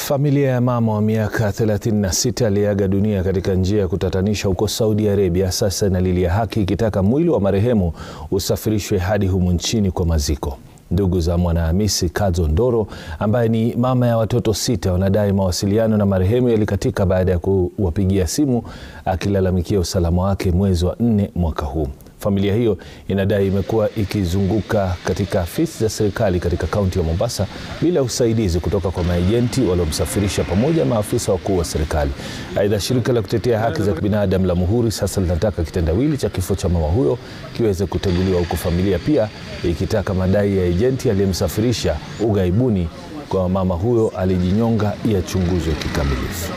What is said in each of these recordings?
Familia ya mama wa miaka 36 aliyeaga dunia katika njia ya kutatanisha huko Saudi Arabia sasa inalilia haki ikitaka mwili wa marehemu usafirishwe hadi humu nchini kwa maziko. Ndugu za Mwanahamisi Kadzo Ndoro ambaye ni mama ya watoto sita wanadai mawasiliano na marehemu yalikatika baada ya kuwapigia simu akilalamikia usalama wake mwezi wa nne mwaka huu. Familia hiyo inadai imekuwa ikizunguka katika afisi za serikali katika kaunti ya Mombasa bila usaidizi kutoka kwa maejenti waliomsafirisha pamoja na maafisa wakuu wa serikali. Aidha, shirika la kutetea haki za binadamu la Muhuri sasa linataka kitendawili cha kifo cha mama huyo kiweze kuteguliwa, huku familia pia ikitaka madai ya ejenti aliyemsafirisha ughaibuni kwa mama huyo alijinyonga yachunguzwe kikamilifu.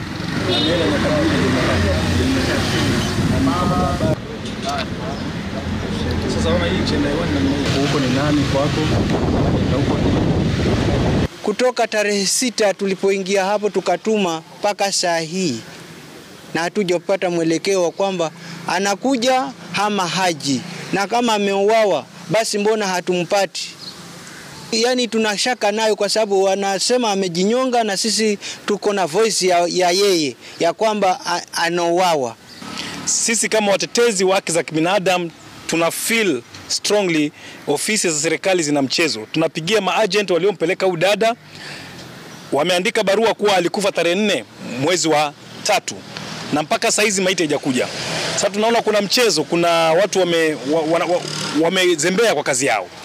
Kutoka tarehe sita tulipoingia hapo tukatuma mpaka saa hii na hatujapata mwelekeo wa kwamba anakuja ama haji, na kama ameuawa basi mbona hatumpati? Yaani tunashaka nayo kwa sababu wanasema amejinyonga, na sisi tuko na voice ya, ya yeye ya kwamba anauawa. Sisi kama watetezi wa haki za kibinadamu tuna feel strongly ofisi za serikali zina mchezo. Tunapigia maagent waliompeleka huyu dada, wameandika barua kuwa alikufa tarehe nne mwezi wa tatu na mpaka saa hizi maiti haijakuja. Sasa tunaona kuna mchezo, kuna watu wamezembea wame, wa, wa, kwa kazi yao.